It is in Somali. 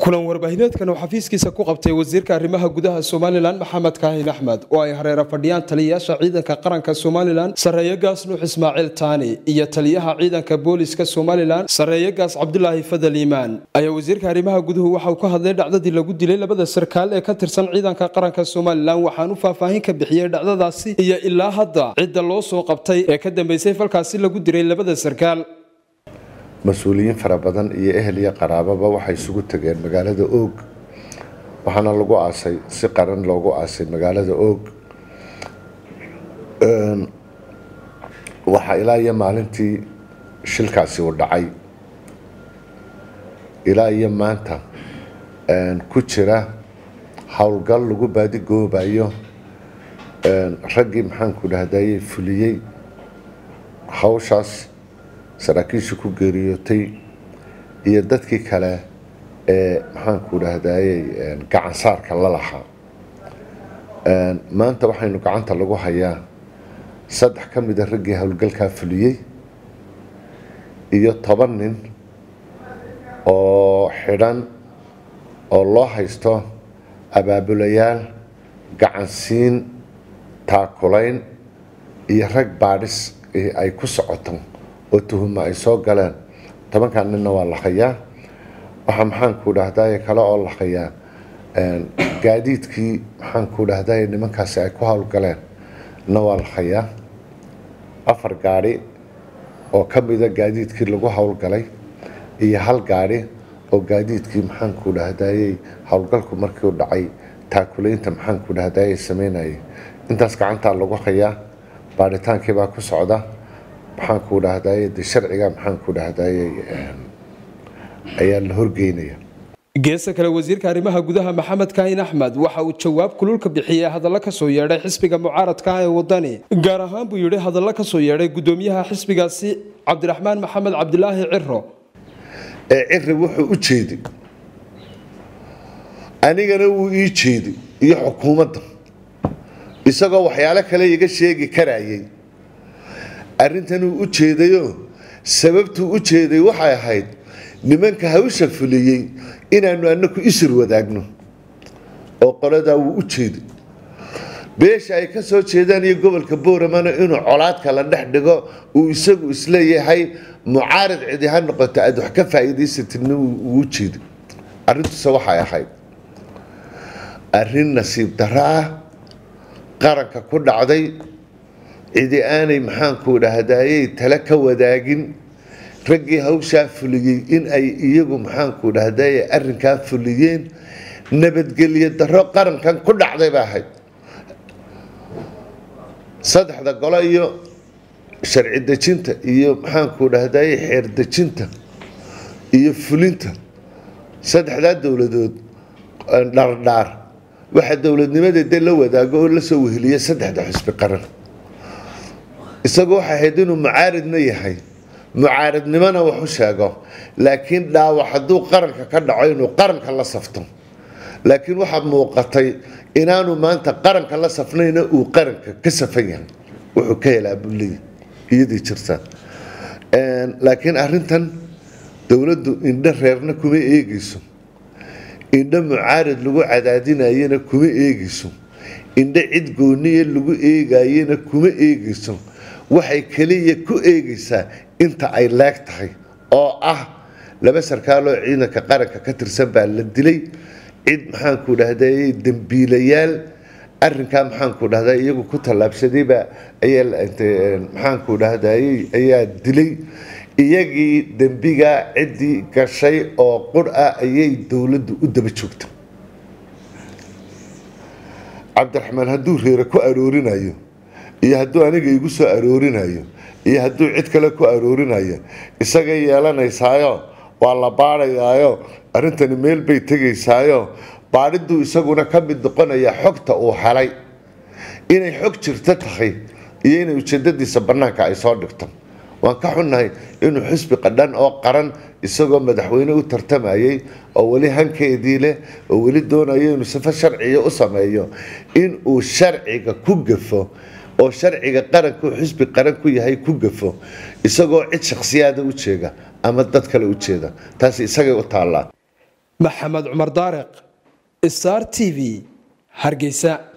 kulan warbaahineedkan uu xafiiskiisa ku qabtay wasiirka arrimaha gudaha somalilan maxamed kaahin axmed oo ay hareera fadhiyaan taliyayaasha ciidanka qaranka somalilan sarreeye gaas nuux ismaaciil taani iyo taliyaha ciidanka booliska somalilan sarreeye gaas cabdulaahi fadal iimaan ayaa wasiirka arrimaha guduhu waxauu ka hadlay dhacdadii lagu dilay labada sarkaal ee ka tirsan ciidanka qaranka somalilan waxaanu faahfaahin ka bixiyey dhacdadaasi iyo ilaa hadda cidda loo soo qabtay ee ka dambeysay falkaasi lagu diray labada sarkaal mas-uuliyiin fara badan iyo ehel iyo qaraababa waxay isugu tageen magaalada oog waxaana lagu aasay si qaran loogu aasay magaalada oog waxaa ilaa iyo maalintii shilkaasi uu dhacay ilaa iyo maanta ku jira howlgal lagu baadigoobayo raggii maxaanku dhahdaye fuliyey hawshaas saraakiisha ku geeriyootay iyo dadkii kale ee maxaanku dhahdaye gacan saarka la lahaa maanta waxaynu gacanta lagu hayaa saddex ka mida raggii howlgalkaa fuliyey iyo toban nin oo xidhan oo loo haysto abaabulayaal gacansiin taakulayn iyo rag baadhis ay ku socoto oo tuhuma ay soo galeen tobankan ninna waa la hayaa waxaa maxaanku dhahdaye kale oo la hayaa gaadiidkii maxaanku dhahdaye nimankaasi ay ku howlgaleen na waa la hayaa afar gaadhi oo ka mida gaadiidkii lagu howlgalay iyo hal gaadhi oo gaadiidkii maxaanku dhahdaye howlgalku markiiu dhacay taakulaynta maxaanku dhahdaye sameynayay intaas gacantaa lagu hayaa baadhitaankiibaa ku socda maxaanku dhahdaye de sharciga maxaanku dhahdaye ayaa la horgeynaya geesta kale wasiirka arrimaha gudaha maxamed kaahin axmed waxa uu jawaab kululka bixiyey hadallo kasoo yeedhay xisbiga mucaaradka ah ee wadani gaar ahaan buu yidhi hadallo kasoo yeedhay gudoomiyaha xisbigaasi cabdiraxmaan maxamed cabdilaahi ciro ee ciri wuxuu u jeeday anigana wuu ii jeeday iyo xukuumadda isagoo waxyaalo kale iga sheegi karayay arrintanuu u jeedayoo sababtuu u jeeday waxay ahayd nimanka hawsha fuliyey inaanu anaku isir wadaagno oo qoladaa wuu u jeeday beesha ay ka soo jeedaan iyo gobolka booramana inuu colaadka la dhex dhigo uu isagu isleeyahay mucaarad cidi ha noqoto aad wax ka faa'iidaysatirna wuu u jeeday arrintuse waxay ahayd arrin nasiib darro ah qaranka ku dhacday cidi aanay maxaanku dhahdaayey tale ka wadaagin raggii hawshaa fuliyey in ay iyagu maxaanku dhahdaye arrinkaa fuliyeen nabadgelyo darro qarankan ku dhacday ba ahayd saddexda golo iyo sharci dejinta iyo maxaanku dhahdaye xeer dejinta iyo fulinta saddexdaa dowladood dhardhaar waxaa dowladnimadeeda la wadaago oo lasoo weheliya saddexda xusbi qaran isagoo waxay ahayd inuu mucaaridna yahay mucaaridnimona wax u sheego laakiin dhaawac hadduu qaranka ka dhaco inuu qaranka la safto laakiin waxaa muuqatay inaanu maanta qaranka la safnayna uu qaranka ka safan yahay wuxuu ka helaa bulley iyadii jirta laakiin arintan dowladdu indho reerna kuma eegeyso indho mucaarid lagu cadaadinayana kuma eegeyso indho cid gooniya lagu eegayena kuma eegeyso waxay keliya ku eegaysaa inta ay leeg tahay oo ah laba sarkaaloo ciidanka qaranka ka tirsan baa la dilay cid maxaanku dhahday dembiilayaal arinkaa maxaanku dhahda iyagu ku tallaabsadayba maxaanku dhahday ayaa dilay iyagii dembigaa ciddii gashay oo qur ah ayay dowladdu u daba joogta cabdiraxmaan hadduu reere ku aroorinayo iyo hadduu aniga igu soo aroorinayo iyo hadduu cid kale ku aroorinayo isagay yeelanaysaayo waa la baadhayaayo arrintani meel bay tegaysaayo baadhiduu isaguna ka mid noqonaya xogta uu helay inay xog jirto tahay iyo inay ujeedadiisa bannaanka ay soo dhigto waan ka xunnahay inuu xisbi qadhan oo qaran isagoo madaxweyne u tartamayay oo weli hankeedii leh oo weli doonayo inuu sifo sharciya u sameeyo inuu sharciga ku gafo oo sharciga qaranku xisbi qaran ku yahay ku gafo isagoo cid shakhsiyaada u jeega ama dad kale u jeeda taasi isagay u taallaa maxamed cumar daariq star t v hargeysa